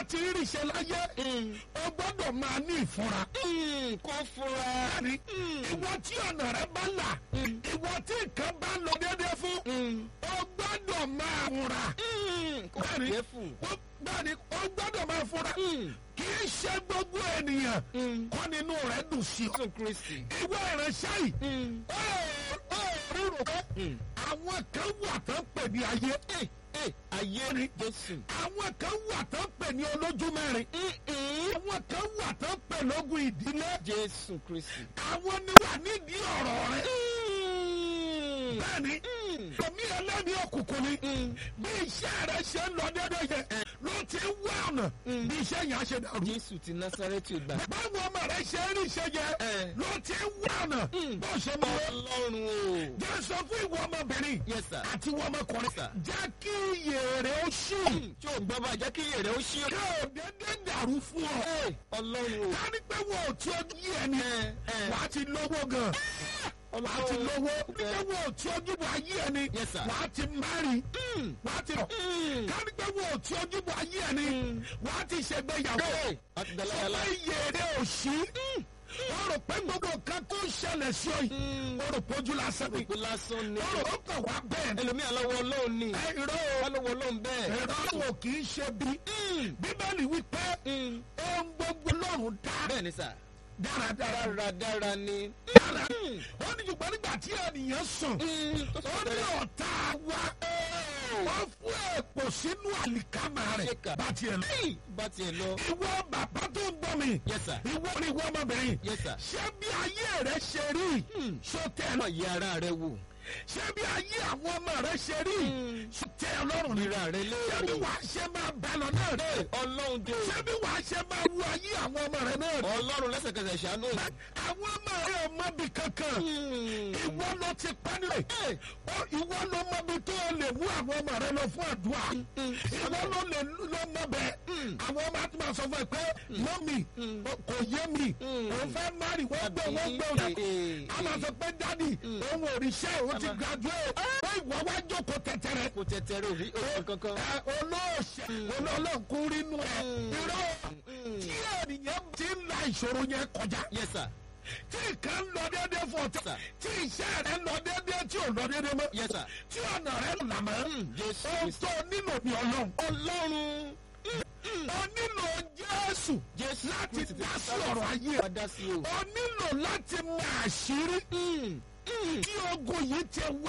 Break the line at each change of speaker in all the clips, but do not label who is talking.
ti rí iṣẹ́ láyé o gbọ́dọ̀ máa ní ìfúnra.
kó fura.
bẹ́ẹ̀ni ìwọ tí ọ̀nà rẹ bá là ìwọ tí nǹkan bá lọ déédéé fún o gbọ́dọ̀ máa fúnra.
kó
bẹ́ẹ̀ni
yẹ fún.
o- bẹ́ẹ̀ni o gbọ́dọ̀ máa fúnra. kì í ṣe gbogbo ènìyàn kọ́ nínú rẹ̀ dùn sí ọ.
jésù kristi.
ìwọ ìránṣẹ́ yìí ó ó rírò pé àwọn kan wà tán pè ní ayé
ayé
Ni.
jésù.
àwọn kan wà tán pè ní olójú mẹ́rin àwọn kan wà tán pè lógun ìdílé
jésù kristi.
àwọn ni wà nídìí ọ̀rọ̀ rẹ bẹ́ẹ̀ni omi ẹlẹ́ni òkùnkùn ni bí iṣẹ́ rẹ ṣe ń lọ déédéé yẹn ló ti ń wá ọ̀nà bí iṣẹ́ yẹn á ṣe dàrú
jésù ti násárẹ́tì gbà.
báwo ọmọ rẹ ṣe ń rí iṣẹ́ yẹn
Eh.
ló ti ń wá ọ̀nà bó ṣe mú wọn.
ọlọ́run o.
jẹ́ sọ fún ìwọ ọmọbìnrin
yes sir.
àti ìwọ ọmọkùnrin
Sir.
jẹ́ kí iyè rẹ̀ ó ṣí
tí o gbọ́ bá jẹ́ kí èrè ó ṣí.
kí o dédé dàrú fún ọ.
ọlọ́run o.
ká ní pé wọ́n ò tí ó yí ẹni
Eh, eh.
wàá ti lówó gan wàá ti lówó ní pé
Eh.
wọ́n ò tí ó yíbo ayé ẹni
Yes, sir.
wàá ti márì wàá ti rọ̀ ká ní pé wọ́n ò tí ó yíbo ayé ẹni wàá ti ṣègbéyàwó
a ti dalaya la.
sọ pé iyè rẹ̀ ò ṣí wọ́n rò pé gbogbo nǹkan tó ń ṣẹlẹ̀ sí ọ yìí wọ́n rò pójú lásán ni
ìpè lásán ni.
wọ́n rò ó kàn wá bẹ́ẹ̀ ni
ẹlòmíà lọ́wọ́ ọlọ́run ni.
ẹ irọ́ o.
alówó ọlọ́run bẹ́ẹ̀.
ẹ̀rọ wò kì í ṣe bí. bíbélì wípé ohun gbogbo lọ́run dá
bẹ́ẹ̀ ni sà.
dáradára.
dáradára ni.
dára ó ní ṣùgbọ́n nígbà tí ènìyàn sùn ó ní ọ̀tá wa wọ́n fún èpò sínú àlìkámà rẹ̀
Ṣéka.
bá tiẹ̀ lọ.
bá tiẹ̀ lọ.
ìwọ bàbá tó ń gbọ́ mi
yes sir.
ìwọ ni ìwọ ọmọbìnrin
yes sir.
ṣé bí ayé rẹ ṣe rí ṣó tẹ́ ẹ
ọmọ
lọ
yẹ ara rẹ wò.
ṣé bí ayé àwọn ọmọ rẹ ṣe rí ṣó tẹ́ ẹ lọ́rùn ni
ríra rẹ
ṣé bí
léèrè.
wàá ṣe máa bá lọ náà rẹ
ọlọ́run dé.
ṣé bí wàá ṣe máa wú ayé àwọn ọmọ rẹ náà rẹ
ọlọ́run lẹ́sẹ̀kẹsẹ̀ ṣàánú.
àwọn ọmọ rẹ ò mọbi kankan ìwọ ló ti pánilẹ̀ ìwọ ló mọbi tó o lè mú àwọn ọmọ rẹ lọ fún àdúrà ìwọ ló lè lọ mọ bẹ́ẹ̀ àwọn ọmọ àti máa sọ fún ẹ pé mọ́mì kò yé mi òun fẹ́ mari wọ́n gbé wọ́n gbé òun a máa sọ pé dádì òun ò rí iṣẹ́ òun ti graduate ó ìwọ wá jókòó tẹ̀tẹ̀rẹ̀
kò tẹ̀tẹ̀rẹ̀ òrí òrí kankan.
ẹ olóòṣè olóòlọ́kùn rínú ẹ irọ́ tí ènìyàn ti ń la ìṣòro yẹn kọjá
yes sir.
tí nǹkan ń lọ déédéé fún ọ
Sir.
tí iṣẹ́ rẹ ń lọ déédéé tí ò lọ déédéé mọ́
yes sir.
tí ọ̀nà rẹ là mọ́
jésù
ohun
kristi.
tó nílò ní ọlọ́run
ọlọ́run.
o nílò jésù
jésù
láti
kristi
dá sí ọ̀rọ̀ ayé ẹ
wá dá sí o.
o nílò láti mọ àṣírí tí ogun yìí ti wá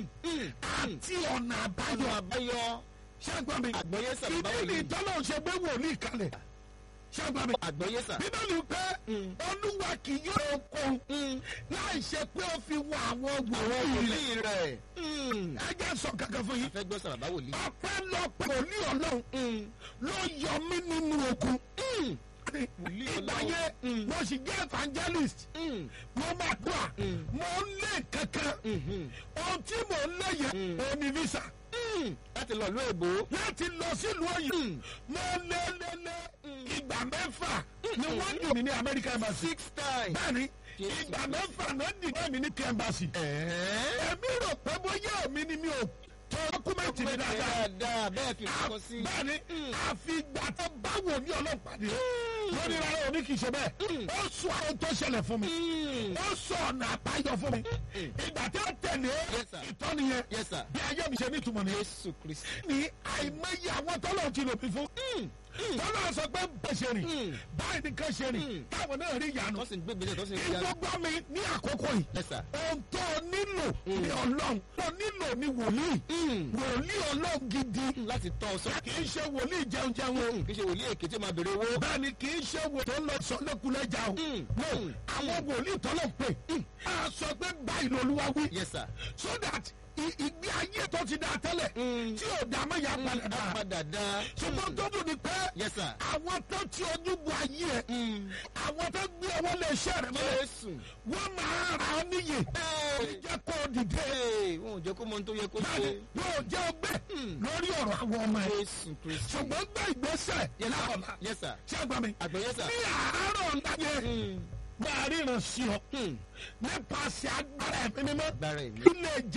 àti ọ̀nà àbáyọ
ọ̀nà àbáyọ.
ṣàgbọ́n mi
àgbọ̀yé sà báwo
bíbélì
ni.
tọ́lọ̀ ṣe gbé wòlíì kalẹ̀ ṣàgbọ́n mi
àgbọ̀yé sà.
bíbélì pé olúwa kì yóò kún láì ṣe pé ó fi wọ àwọn wòlíì rẹ̀
wòlíì rẹ̀.
ẹ jẹ́ sọ kankan fún yín
fẹ́ gbọ́ sàrà bá wòlíì.
ọpẹ́lọpẹ́ wòlíì ọlọ́run ló yọ mí nínú ogun
wòlíì
ìgbà
ọlọ́run.
yẹn mo sì jẹ́ evangelist mo máa dùà mo ń lé kankan ohun tí mo ń lé yẹn òun ni visa
láti lọ ìlú èbó.
láti lọ sílùú òyìn mo lé lé lé ìgbà mẹ́fà ni wọ́n dùn mí ní American embassy
six times.
bẹ́ẹ̀ni
Jésù.
ìgbà mẹ́fà náà dìbò mi ní kí embassy
ẹ̀ẹ́.
èmi rò pé bóyá èmi ni mi ò tó dọ́kúmẹ́ǹtì mi dáadáa
dáadáa bẹ́ẹ̀ fi kọ́kọ́ sí.
bẹ́ẹ̀ni àfi ìgbà tó báwo ní ọlọ́pàá ni lórí rárá òní kì í ṣe bẹ́ẹ̀ ó sọ àwọn tó ṣẹlẹ̀ fún mi ó sọ ọ̀nà àbáyọ fún mi ìgbà tí ó tẹ̀lé
Yes, sir.
ìtọ́ni yẹn
yes sir.
bí ayé mi ṣe nítumọ̀ ni
jésù kristi.
ní àìmọye àwọn tọ́lọ̀ ti lò mí fún tọ́lọ̀ sọ pé bẹ́ẹ̀ ṣe rìn báyìí nìkan ṣe rìn táwọn náà rí ìyanu
tó sì ń gbé ìgbésẹ̀ tó sì ń fi
ìwọ gbọ́ mi ní àkókò yìí
yes sir.
ohun tó nílò ní ọlọ́run tó nílò ní wòlíì wòlíì ọlọ́run gidi
láti tọ́ ọ sọ.
kì í ṣe wòlíì jẹun jẹun
kì í ṣe wòlíì èké tí ó máa béèrè owó.
bẹ́ẹ̀ni kì í ṣe wò tó ń lọ sọ lẹ́kulẹ́jà o no àwọn wòlíì tọ́lọ̀ pé a sọ pé báyìí lolúwa wí
yes sir.
so that i- ìgbé ayé tó ti dá tẹ́lẹ̀ tí ò dá mọ́ ya padà dá
padà dá.
ṣùgbọ́n tó dùn ní pé
yes sir.
àwọn tó ti ojú bu ayé ẹ àwọn tó gbé ọwọ́ lè ṣe rẹ mọ́lẹ̀
jésù.
wọ́n máa ra ọ níyì jẹ́ kó o dìde
Ee, wọn ò jẹ́ kó mọ ohun tó yẹ kó ṣe.
bẹ́ẹ̀ni yóò jẹ́ ọgbẹ́ lórí ọ̀rọ̀ àwọn ọmọ ẹ
jésù kristi.
ṣùgbọ́n gbé ìgbésẹ̀ láàbà
yes sir.
ṣé àgbà mi
àgbẹ̀ yes sir.
ní àárọ̀ ńlá yẹn máa ríran sí ọ
Hmm.
nípasẹ̀ agbára ẹ̀mí mímọ́
gbára ẹ̀mí.
ilé